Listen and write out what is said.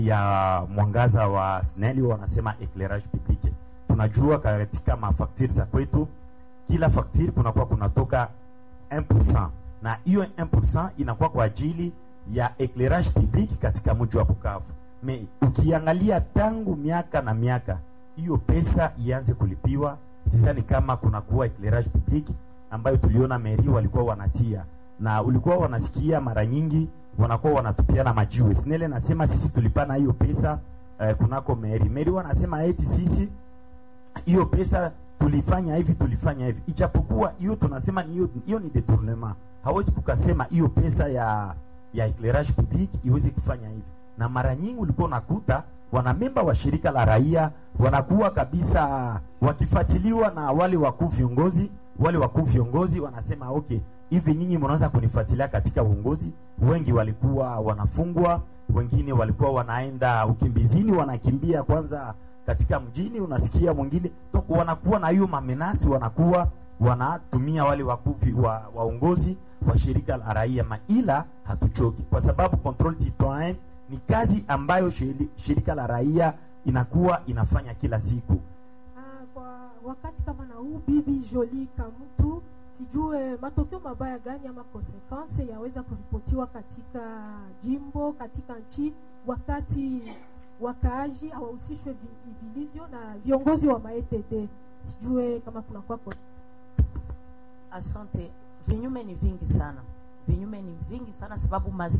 ya mwangaza wa SNEL wanasema eclairage public. Tunajua katika mafaktiri za kwetu kila faktiri kunakuwa kunatoka 1% na hiyo 1% inakuwa kwa ajili ya eclairage public katika mji wa Bukavu. Me ukiangalia tangu miaka na miaka hiyo pesa ianze kulipiwa, sidhani kama kunakuwa eclairage public ambayo tuliona meri walikuwa wanatia na ulikuwa wanasikia mara nyingi wanakuwa wanatupiana majiwe. Snele nasema sisi tulipana hiyo pesa eh, kunako meri. Meri wanasema eti sisi hiyo pesa tulifanya hivi tulifanya hivi, ijapokuwa hiyo tunasema ni hiyo hiyo ni detournement. Hawezi kukasema hiyo pesa ya ya eclairage public iweze kufanya hivi, na mara nyingi ulikuwa unakuta wanamemba wa shirika la raia wanakuwa kabisa wakifuatiliwa na wale wakuu viongozi. Wale wakuu viongozi wanasema okay, hivi nyinyi mnaanza kunifuatilia katika uongozi. Wengi walikuwa wanafungwa, wengine walikuwa wanaenda ukimbizini, wanakimbia kwanza katika mjini, unasikia mwingine to- wanakuwa na hiyo mamenasi, wanakuwa wanatumia wale wakuu vi- wa waongozi wa shirika la raia, maila hatuchoki kwa sababu control citoyen ni kazi ambayo shiri- shirika la raia inakuwa inafanya kila siku. Ah, kwa wakati kama na huu bibi Jolie Kamutu, sijue matokeo mabaya gani ama konsekanse yaweza kuripotiwa katika jimbo, katika nchi, wakati wakaaji hawahusishwe vi- vilivyo na viongozi wa maETD. Sijue kama kuna kwako Asante. Vinyume ni vingi sana, vinyume ni vingi sana sababu mazi